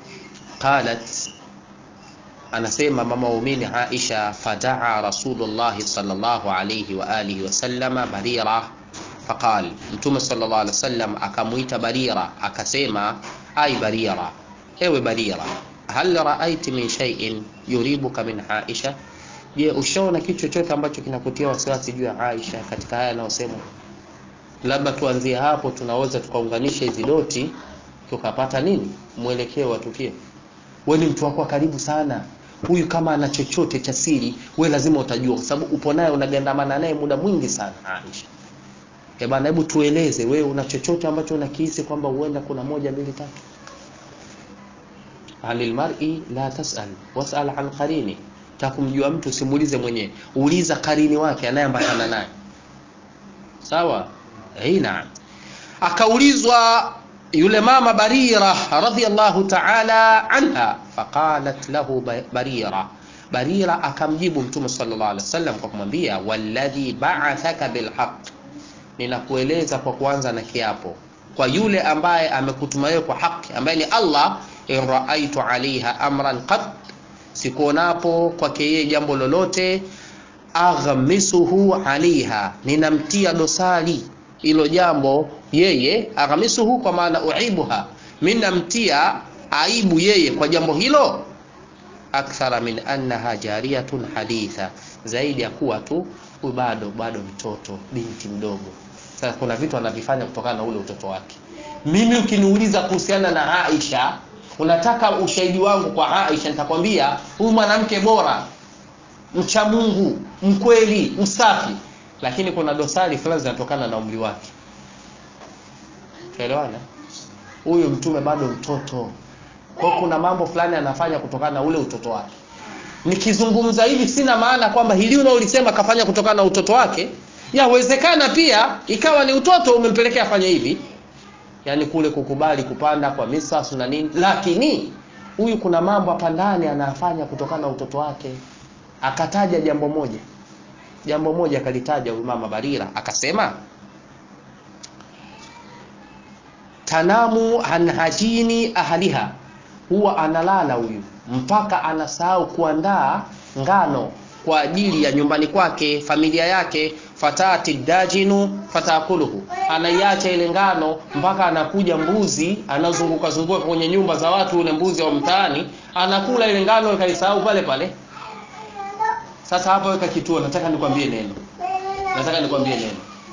qalat anasema mama waumini Aisha fadaa Rasulullah sallallahu alayhi wa alihi wasallama Barira faqal, Mtume sallallahu alayhi wasallam akamuita Barira akasema, ai Barira, ewe Barira, hal raaiti min shay'in yuribuka min Aisha, je, ushaona kitu chochote ambacho kinakutia wasiwasi juu ya Aisha katika haya yanayosema? Labda tuanzie hapo, tunaweza tukaunganisha hizi doti tukapata nini mwelekeo wa tukio. Wewe ni mtu wako wa karibu sana huyu kama ana chochote cha siri we lazima utajua, kwa sababu upo naye unagandamana naye muda mwingi sana. Aisha, eh bana, hebu tueleze, wewe una chochote ambacho unakihisi kwamba huenda kuna moja mbili tatu? Anil mar'i la tas'al was'al an qarini, takumjua mtu simuulize mwenyewe, uliza karini wake anayeambatana naye. Sawa, eh, naam. Akaulizwa yule mama Barira radhiyallahu ta'ala anha, faqalat lahu Barira, Barira akamjibu Mtume sallallahu alaihi wasallam kwa kumwambia walladhi ba'athaka bilhaq, ninakueleza kwa kuanza na kiapo kwa yule ambaye amekutuma wewe kwa haki, ambaye ni Allah, in raaitu alaiha amran qad, sikuonapo kwake yeye jambo lolote, aghmisuhu alaiha, ninamtia dosari hilo jambo yeye aghamisuhu, kwa maana uibuha, mimi namtia aibu yeye kwa jambo hilo, akthara min annaha jariyatun haditha, zaidi ya kuwa tu huyu bado bado mtoto, binti mdogo. Sasa kuna vitu anavifanya kutokana na ule utoto wake. Mimi ukiniuliza kuhusiana na Aisha, unataka ushahidi wangu kwa Aisha, nitakwambia huyu mwanamke bora, mcha Mungu, mkweli, msafi lakini kuna dosari fulani zinatokana na umri wake. Tuelewana? Huyu mtume bado mtoto, kwa kuna mambo fulani anafanya kutokana na ule utoto wake. Nikizungumza hivi sina maana kwamba hili unaolisema kafanya kutokana na utoto wake. Yawezekana pia ikawa ni utoto umempelekea afanye hivi, yaani kule kukubali kupanda kwa misas na nini, lakini huyu kuna mambo hapa ndani anafanya kutokana na utoto wake. Akataja jambo moja jambo moja akalitaja huyu mama Barira akasema, tanamu an hajini ahliha, huwa analala huyu mpaka anasahau kuandaa ngano kwa ajili ya nyumbani kwake, familia yake. fatati dajinu fatakuluhu, anaiacha ile ngano mpaka anakuja mbuzi anazunguka zunguka kwenye nyumba za watu, ule mbuzi wa mtaani anakula ile ngano, ikaisahau pale pale. Sasa hapa weka kituo, nataka nikwambie neno, nataka nikwambie neno.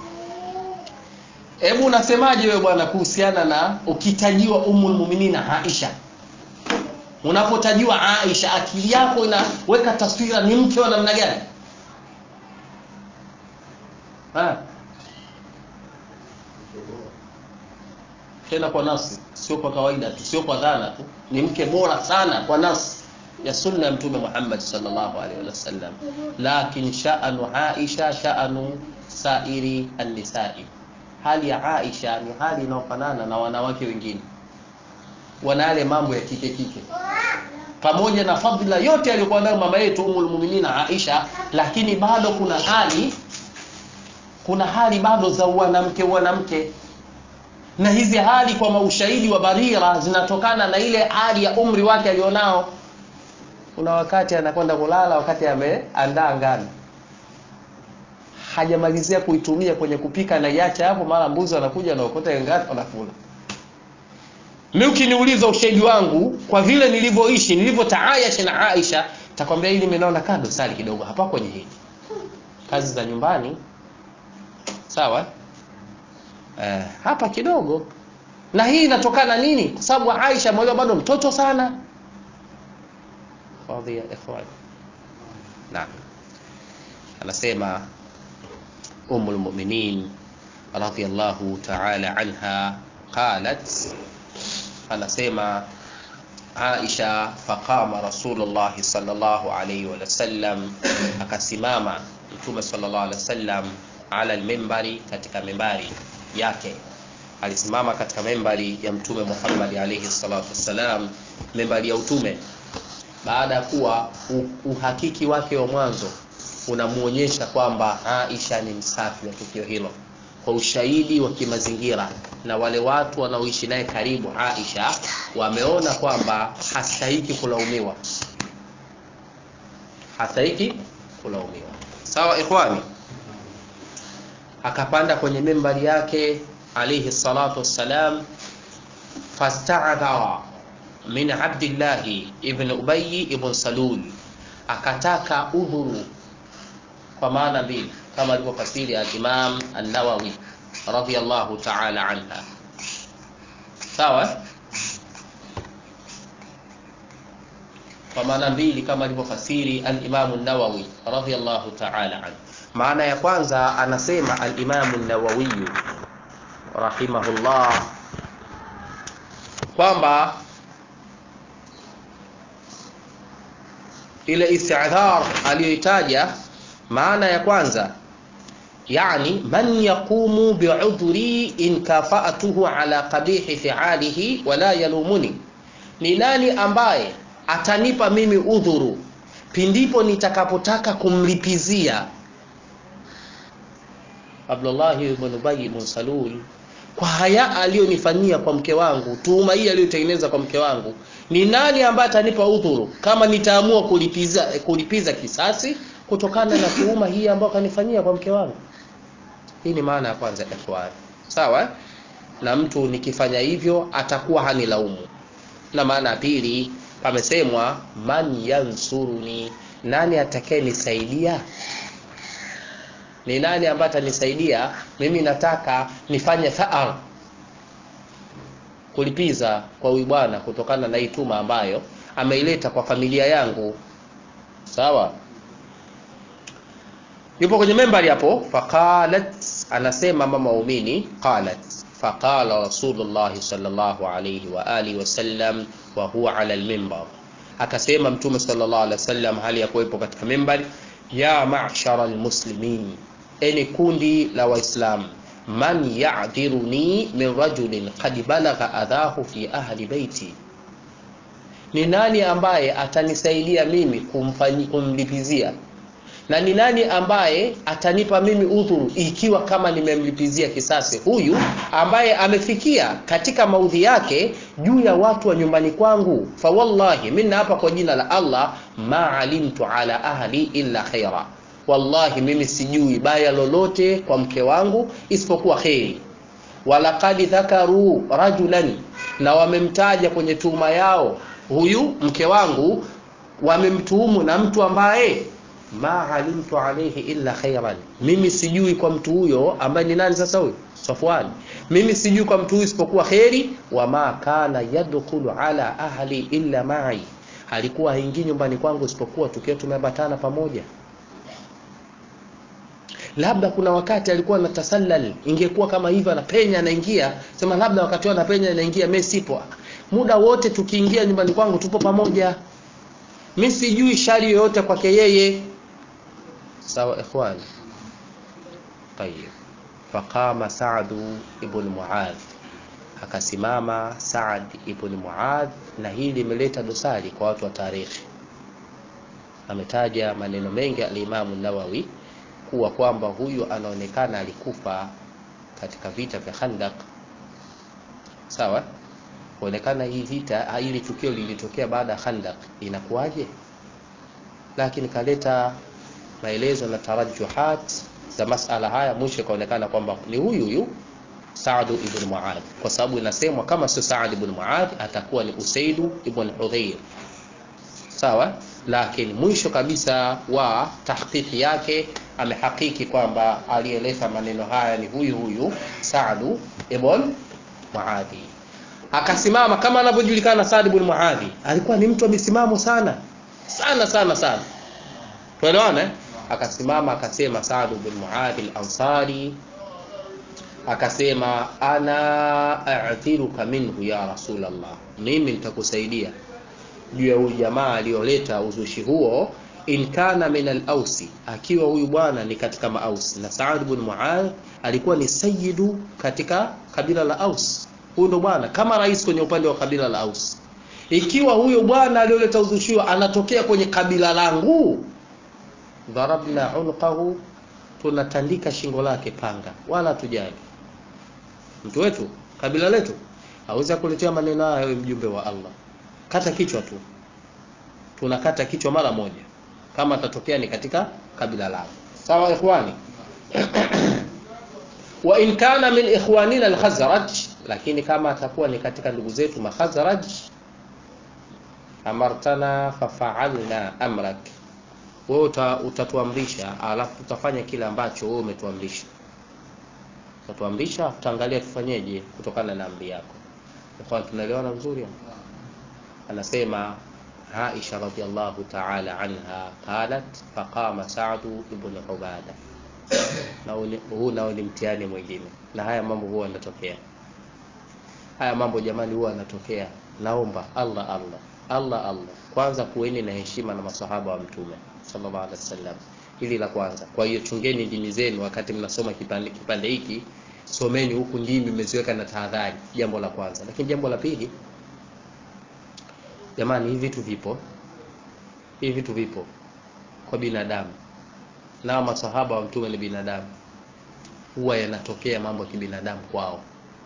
Hebu unasemaje wewe bwana kuhusiana na ukitajiwa Ummul Mu'minin Aisha? Unapotajiwa Aisha, akili yako inaweka taswira ni mke wa namna gani? Ha? Tena kwa nafsi, sio kwa kawaida tu, sio kwa dhana tu, ni mke bora sana kwa nafsi ya sunna ya Mtume Muhammad sallallahu alaihi wasallam. Lakin sha'anu Aisha sha'anu sairi an-nisa'i, hali ya Aisha ni hali inayofanana na wanawake wengine, wana yale mambo ya kike kike, pamoja na fadhila yote aliyokuwa nayo mama yetu Ummul Mu'minin Aisha, lakini bado kuna hali kuna hali bado za wanamke wanamke na hizi hali kwa maushahidi wa Barira zinatokana na ile hali ya umri wake alionao kuna wakati anakwenda kulala, wakati ameandaa ngano hajamalizia kuitumia kwenye kupika, na iacha hapo, mara mbuzi wanakuja naokota ngano wanakula. Mimi ukiniuliza ushahidi wangu kwa vile nilivyoishi nilivyotaayasha na Aisha, takwambia hili mimi naona kado sali kidogo hapa kwenye hili kazi za nyumbani, sawa eh, hapa kidogo. Na hii inatokana nini? Kwa sababu Aisha moyo bado mtoto sana Fadhi ya ikhwan. Naam. Anasema Ummul Mu'minin radhiyallahu ta'ala anha qalat, anasema Aisha, faqama Rasulullah sallallahu alayhi wa sallam, akasimama Mtume sallallahu alayhi wasallam ala almimbari, katika mimbari yake alisimama katika mimbari ya Mtume Muhammad alayhi salatu wassalam, mimbari ya utume baada ya kuwa uhakiki wake wa mwanzo unamuonyesha kwamba Aisha ni msafi wa tukio hilo, kwa ushahidi wa kimazingira na wale watu wanaoishi naye karibu Aisha wameona kwamba hastahiki kulaumiwa hastahiki kulaumiwa sawa ikhwani akapanda kwenye mimbari yake alayhi salatu wassalam fasta'adhara min abdillahi ibn ubayi ibn salul akataka udhuru kwa maana mbili kama alivyofasiri al-Imam an-Nawawi radiyallahu ta'ala anha sawa kwa maana mbili kama alivyofasiri al-Imam an-Nawawi radiyallahu ta'ala anhu maana ya kwanza anasema al-Imam an-Nawawi rahimahullah kwamba ile istidhar aliyoitaja maana ya kwanza yani man yaqumu bi'udhri in kafa'atuhu ala qabihi fi'alihi wala yalumuni ni nani ambaye atanipa mimi udhuru pindipo nitakapotaka kumlipizia Abdullah ibn Ubay ibn Salul kwa haya aliyonifanyia kwa mke wangu tuhuma hii aliyotengeneza kwa mke wangu ni nani ambaye atanipa udhuru kama nitaamua kulipiza kulipiza kisasi kutokana na tuhuma hii ambayo kanifanyia kwa mke wangu hii ni maana ya kwanza ikhwan sawa na mtu nikifanya hivyo atakuwa hanilaumu na maana ya pili pamesemwa man yansuruni nani atakayenisaidia ni nani ambaye atanisaidia mimi nataka nifanye thaar kulipiza kwa huyu bwana kutokana na hii tuma ambayo ameileta kwa familia yangu sawa yupo kwenye membari hapo faqalat anasema mama waumini qalat faqala rasulullah sallallahu alayhi wa alihi wasallam wa huwa ala almimbar akasema mtume sallallahu alaihi wasallam hali ya kuwepo katika membari ya ma'shara almuslimin eni kundi la waislamu man ya'dhiruni min rajulin qad balagha adhahu fi ahli baiti ni nani ambaye atanisaidia mimi kumfanyi, kumlipizia na ni nani ambaye atanipa mimi udhuru ikiwa kama nimemlipizia kisasi huyu ambaye amefikia katika maudhi yake juu ya watu wa nyumbani kwangu fa wallahi mimi hapa kwa jina la Allah ma alimtu ala ahli illa khaira wallahi mimi sijui baya lolote kwa mke wangu isipokuwa kheri walaqad dhakaru rajulan na wamemtaja kwenye tuhuma yao huyu mke wangu wamemtuhumu na mtu ambaye ma alimtu alayhi illa khairan mimi sijui kwa mtu huyo ambaye ni nani sasa huyo Safwan mimi sijui kwa mtu huyo isipokuwa kheri wa ma kana yadkhulu ala ahli illa ma'i alikuwa haingii nyumbani kwangu isipokuwa tukiwa tumeambatana pamoja labda kuna wakati alikuwa anatasallal ingekuwa kama hivyo anapenya anaingia sema labda wakati anapenya anaingia mimi sipo muda wote tukiingia nyumbani kwangu tupo pamoja mimi sijui shari yoyote kwake yeye sawa ikhwan tayeb faqama Sa'd ibn Muadh akasimama Sa'd ibn Muadh na hili limeleta dosari kwa watu wa tarikhi ametaja maneno mengi al-Imam Nawawi kuwa kwamba huyu anaonekana alikufa katika vita vya Khandaq sawa kuonekana hii vita hili tukio lilitokea baada ya Khandaq inakuwaje lakini kaleta maelezo na tarajuhat za masala haya mwisho kaonekana kwamba ni huyu huyu Saad ibn Muadh kwa sababu inasemwa kama sio Saad ibn Muadh atakuwa ni Usaid ibn Hudhayr sawa lakini mwisho kabisa wa tahqiqi yake amehakiki kwamba aliyeleta maneno haya ni huyu huyu Saad ibn Muadhi akasimama kama anavyojulikana Saad ibn Muadhi alikuwa ni mtu wa misimamo sana sana sana sana tuelewane akasimama akasema Saad ibn Muadhi al-Ansari akasema ana a'thiruka minhu ya Rasulullah mimi nitakusaidia juu ya huyu jamaa aliyoleta uzushi huo in kana min al-ausi akiwa huyu bwana ni katika maausi na Saad ibn Muadh alikuwa ni sayyidu katika kabila la Aus huyu ndo bwana kama rais kwenye upande wa kabila la Aus ikiwa huyo bwana aliyoleta uzushi huo anatokea kwenye kabila langu darabna unqahu tunatandika shingo lake panga wala tujali mtu wetu kabila letu hawezi kuletea maneno haya wewe mjumbe wa Allah kata kichwa tu tunakata kichwa mara moja kama atatokea ni katika kabila lao sawa ikhwani wa in kana min ikhwanina al-khazraj lakini kama atakuwa ni katika ndugu zetu makhazraj amartana fafa'alna amrak wewe uta, utatuamrisha alafu tutafanya kile ambacho wewe umetuamrisha utatuamrisha tutaangalia tufanyeje kutokana na amri yako kwa tunaelewana vizuri anasema Aisha radhiallahu ta'ala anha qalat faqama Sa'd ibn Ubada na huu nao ni mtihani mwingine na haya mambo huwa yanatokea haya mambo jamani huwa yanatokea naomba Allah Allah Allah Allah kwanza kuweni na heshima na masahaba wa mtume sallallahu alaihi wasallam hili la kwanza kwa hiyo chungeni dini zenu wakati mnasoma kipande kipande hiki someni huku ndimi mmeziweka na tahadhari jambo la kwanza lakini jambo la pili jamani hivi vitu vipo hivi vitu vipo kwa binadamu nao masahaba wa mtume ni binadamu huwa yanatokea mambo ya kibinadamu kwao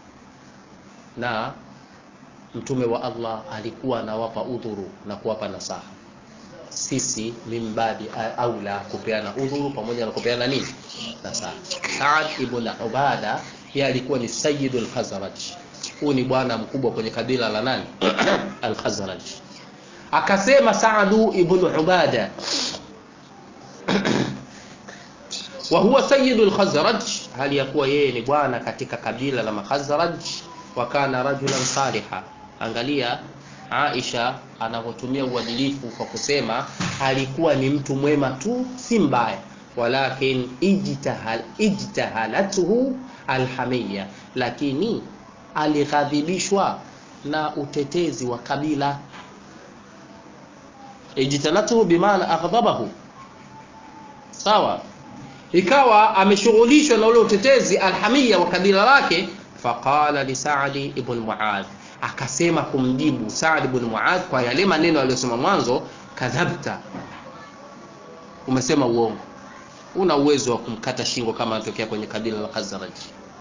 na mtume wa Allah alikuwa anawapa udhuru na kuwapa nasaha sisi mimbadi aula kupeana udhuru pamoja na kupeana nini nasaha Saad ibn Ubada yeye alikuwa ni sayyidul Khazraj huu ni bwana mkubwa kwenye kabila la nani al-Khazraj akasema Saadu ibn Ubada wa huwa sayyidul Khazraj hali ya kuwa yeye ni bwana katika kabila la Makhazraj wa kana rajulan saliha angalia Aisha anavyotumia uadilifu kwa kusema alikuwa ni mtu mwema tu si mbaya walakin ijtahal ijtahalatuhu alhamia lakini alighadhibishwa na utetezi wa kabila ijtalatuhu bimaana aghdhabahu sawa ikawa ameshughulishwa na ule utetezi alhamia wa kabila lake faqala li Sa'di ibn Mu'adh akasema kumjibu Sa'd ibn Mu'adh kwa yale maneno aliyosema mwanzo kadhabta umesema uongo una uwezo wa kumkata shingo kama anatokea kwenye kabila la Khazraj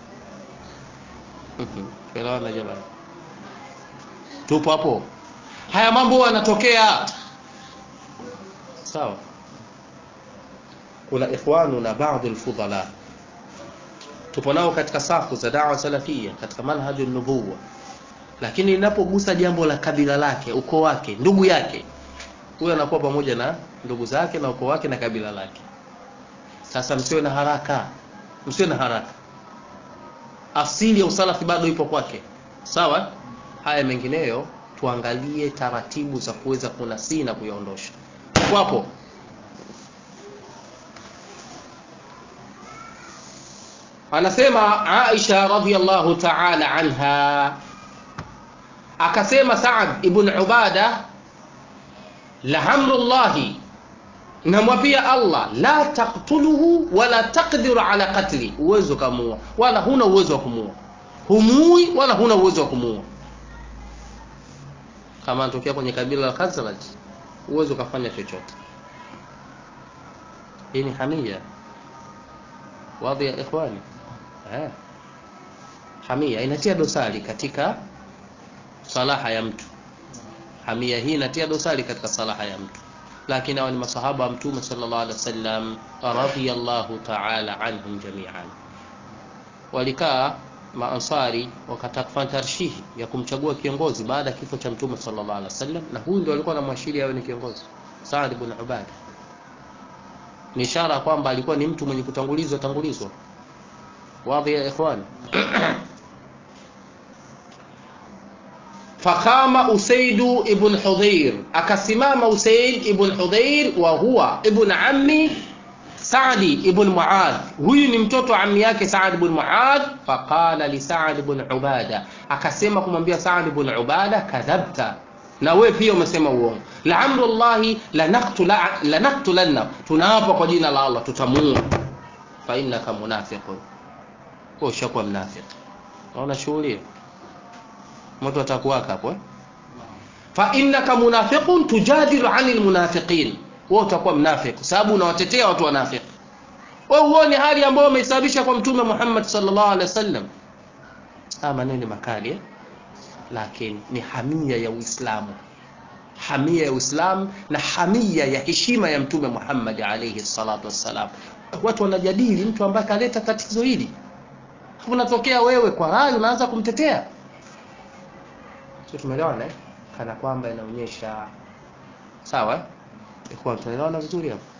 Elewana jamani tupo hapo haya mambo yanatokea sawa kuna ikhwanu na baadhi alfudhala tupo nao katika safu za dawa salafia katika manhaju nubuwa lakini inapogusa jambo la kabila lake ukoo wake ndugu yake huyo anakuwa pamoja na ndugu zake na ukoo wake na kabila lake sasa msiwe na haraka msiwe na haraka asili ya usalafi bado ipo kwake sawa haya mengineyo tuangalie taratibu za kuweza kunasii na kuyaondosha kwapo anasema Aisha radhiallahu ta'ala anha akasema Saad ibn Ubada lahamrullahi namwapia Allah la taqtuluhu wala taqdiru ala qatli uwezo kamua wala huna uwezo wa kumua humui wala huna uwezo wa kumua kama anatokea kwenye kabila la Khazraj uwezo kafanya chochote hii ni hamia wadhi ya ikhwani eh hamia inatia dosari katika salaha ya mtu hamia hii inatia dosari katika salaha ya mtu lakini hawa ni masahaba wa mtume sallallahu alaihi wasallam radhiyallahu ta'ala anhum jami'an walikaa maansari wakataka kufanya tarshihi ya kumchagua kiongozi baada ya kifo cha mtume sallallahu alaihi wasallam na huyu ndio alikuwa anamwashiria awe ni kiongozi Saad ibn Ubada ni ishara kwamba alikuwa ni mtu mwenye kutangulizwa tangulizwa wadhi ya ikhwan fakama usaidu ibn hudhair akasimama usaid ibn hudhair wa huwa ibn ammi Saadi ibn Muadh huyu ni mtoto wa ammi yake Saad ibn Muadh faqala li Saad ibn Ubada akasema kumwambia Saad ibn Ubada kadhabta na wewe pia umesema uongo la amrullahi lanaqtula lanaqtulanna tunaapa kwa jina la Allah tutamuua fa innaka munafiqun wewe ushakuwa mnafiki unaona shughuli mtu atakuwaka hapo eh fa innaka munafiqun tujadilu anil munafiqin wewe utakuwa mnafiki sababu unawatetea watu wanafiki wewe uone hali ambayo umeisababisha kwa mtume Muhammad sallallahu alaihi wasallam haya maneno makali eh? lakini ni hamia ya Uislamu hamia ya Uislamu na hamia ya heshima ya mtume Muhammad alayhi salatu wassalam watu wanajadili mtu ambaye kaleta tatizo hili unatokea wewe kwa rai unaanza kumtetea sio tumeelewana eh? kana kwamba inaonyesha sawa eh? Ikhwan tunaelewana vizuri hapo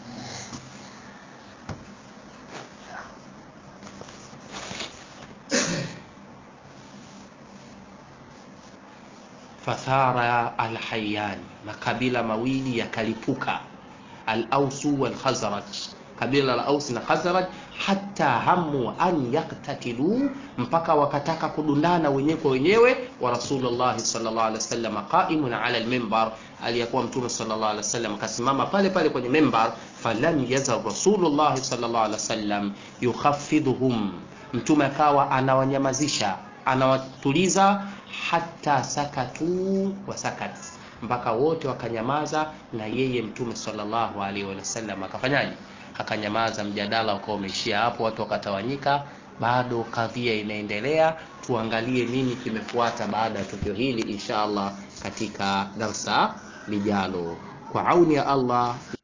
fathara alhayani makabila mawili yakalipuka al-ausu wal khazraj kabila la aus na khazraj hata hamu an yaktatilu mpaka wakataka kudundana wenyewe kwa wenyewe wa rasulullah sallallahu alaihi wasallam qaimun ala al-minbar aliyakuwa mtume sallallahu alaihi wasallam akasimama pale pale kwenye minbar falam yazal rasulullah sallallahu alaihi wasallam yukhaffidhuhum mtume akawa anawanyamazisha anawatuliza hata sakatu wa sakat mpaka wote wakanyamaza na yeye mtume sallallahu alaihi wasallam akafanyaje akanyamaza mjadala ukawa umeishia hapo watu wakatawanyika bado kadhia inaendelea tuangalie nini kimefuata baada ya tukio hili insha allah katika darsa lijalo kwa auni ya allah